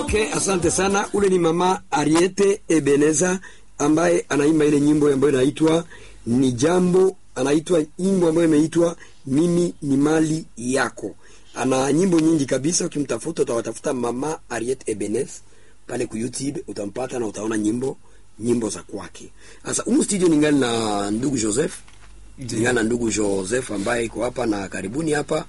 Okay, asante sana. Ule ni mama Ariete Ebeneza ambaye anaimba ile nyimbo ambayo inaitwa ni jambo, anaitwa nyimbo ambayo imeitwa mimi ni mali yako. Ana nyimbo nyingi kabisa, ukimtafuta utawatafuta mama Ariete Ebenez pale ku YouTube utampata na utaona nyimbo nyimbo za kwake. Sasa humu studio ningali na ndugu Joseph, ningali na ndugu Joseph ambaye iko hapa na karibuni hapa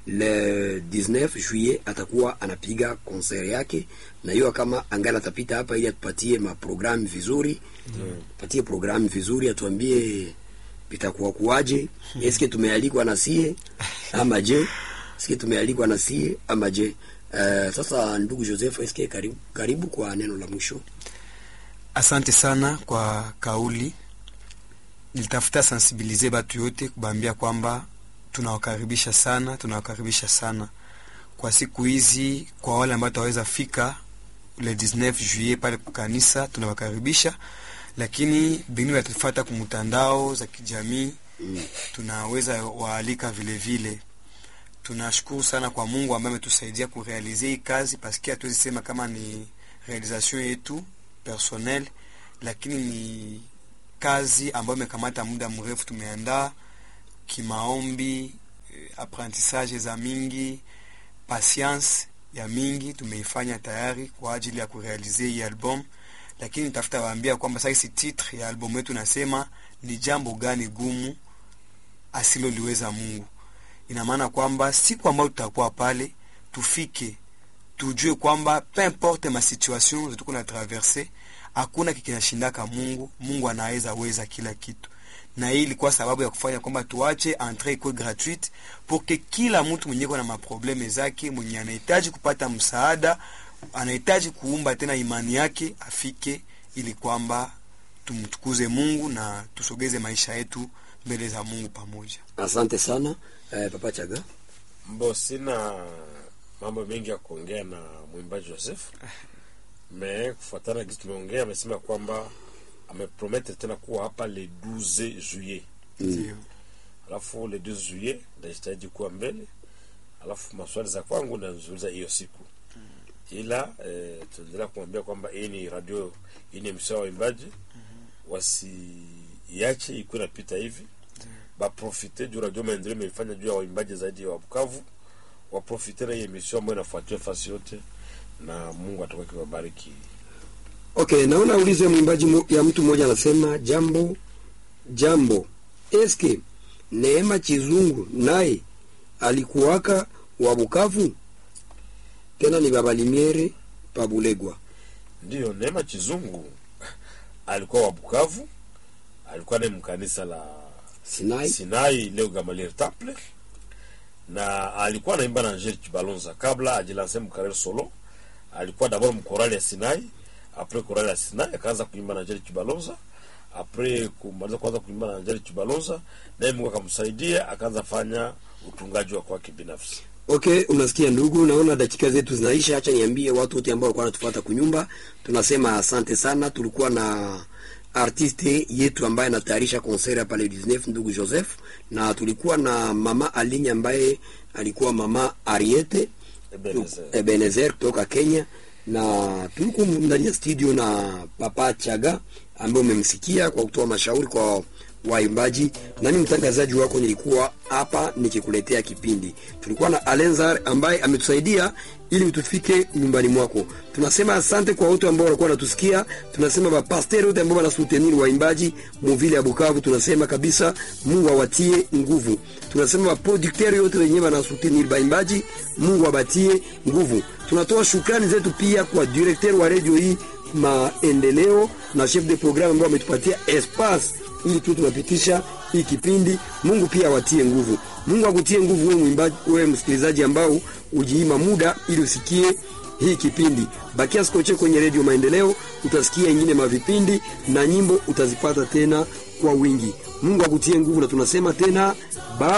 le 19 juillet atakuwa anapiga concert yake, na hiyo kama angali atapita hapa ili atupatie maprogramu vizuri mm. patie programu vizuri, atuambie vitakuwa kuwaje, eske tumealikwa na sie ama je, eske tumealikwa na sie ama je? Uh, sasa ndugu Joseph, eske karibu, karibu kwa neno la mwisho. Asante sana kwa kauli. Nilitafuta sensibilize batu yote kubambia kwamba tunawakaribisha sana, tunawakaribisha sana kwa siku hizi. Kwa wale ambao taweza fika le 19 juillet pale kukanisa, tunawakaribisha, lakini bengine watufata kumtandao za kijamii mm. tunaweza waalika vile vile. Tunashukuru sana kwa Mungu ambaye ametusaidia kurealize hii kazi, paske hatuwezi sema kama ni realisation yetu personnel, lakini ni kazi ambayo imekamata muda mrefu. Tumeandaa kimaombi, apprentissage za mingi, patience ya mingi tumeifanya tayari kwa ajili ya kurealize hii album, lakini nitafuta waambia kwamba sasa titre ya album yetu nasema ni jambo gani gumu asiloliweza Mungu. Ina maana kwamba siku ambayo tutakuwa pale tufike tujue kwamba peu importe ma situation zetu kuna traverse, hakuna kikinashindaka Mungu. Mungu anaweza weza kila kitu, na hii ilikuwa sababu ya kufanya kwamba tuache entrée iko gratuite pour que kila mtu mwenye na maprobleme zake, mwenye anahitaji kupata msaada, anahitaji kuumba tena imani yake afike, ili kwamba tumtukuze Mungu na tusogeze maisha yetu mbele za Mungu pamoja. Asante sana eh, Papa Chaga. Mbo, sina mambo mengi ya kuongea na mwimbaji Joseph me kufuatana kitu tumeongea, amesema kwamba amepromettre tena kuwa hapa le 12 juillet Ndio. alafu le 12 juillet ndajitahidi kuwa mbele, alafu maswali za kwangu nazuliza hiyo siku ila eh, tunaendelea kumwambia kwamba hii ni radio, hii ni emission ya waimbaji, wasiiache ikuwe napita hivi, baprofite juu radio maendeleo imeifanya juu ya waimbaji zaidi wa Bukavu, waprofite na hii emission ambayo inafuatiwa fasi yote, na Mungu atakuwa akiwabariki. Okay, naona ulize mwimbaji mo- ya mtu mmoja anasema jambo jambo, eske Neema Chizungu naye alikuwaka wa Bukavu? Tena ni baba Limiere Pabulegwa. Ndiyo, Neema Chizungu alikuwa wa Bukavu, alikuwa naye mkanisa la Sinai Sinai leo Gamaliel Temple, na alikuwa anaimba na Angel Chibalonza kabla ajilanse mkarel solo. Alikuwa d'abord mkorali ya Sinai, apres korali ya Sinai akaanza kuimba na Angel Chibalonza, apres kumaliza kuanza kuimba na Angel Chibalonza, naye Mungu akamsaidia akaanza fanya utungaji wa kwake binafsi. Okay, unasikia ndugu, naona dakika zetu zinaisha. Acha niambie watu wote ambao walikuwa wanatufuata kunyumba, tunasema asante sana. Tulikuwa na artiste yetu ambaye anatayarisha concert hapa le 19 ndugu Joseph, na tulikuwa na mama Aline ambaye alikuwa mama Ariete Ebenezer. Ebenezer kutoka Kenya, na tulikuwa ndani ya studio na Papa Chaga ambaye umemsikia kwa kutoa mashauri kwa waimbaji. Nani mtangazaji wako, nilikuwa hapa nikikuletea kipindi. Tulikuwa na Alenzar ambaye ametusaidia ili tufike nyumbani mwako. Tunasema asante kwa wote ambao walikuwa wanatusikia. Tunasema bapasteri wote ambao wanasuteniri waimbaji muvile ya Bukavu. Tunasema kabisa Mungu awatie nguvu. Tunasema baprodukteri wote wenyewe wanasuteniri baimbaji, Mungu abatie nguvu. Tunatoa shukrani zetu pia kwa directeur wa radio hii maendeleo na chef de programme ambao ametupatia espace ili tu tunapitisha hii kipindi. Mungu pia awatie nguvu. Mungu akutie nguvu wewe mwimbaji, wewe msikilizaji ambao ujiima muda ili usikie hii kipindi. Bakia sikoche kwenye redio Maendeleo, utasikia ingine mavipindi na nyimbo utazipata tena kwa wingi. Mungu akutie nguvu, na tunasema tena ba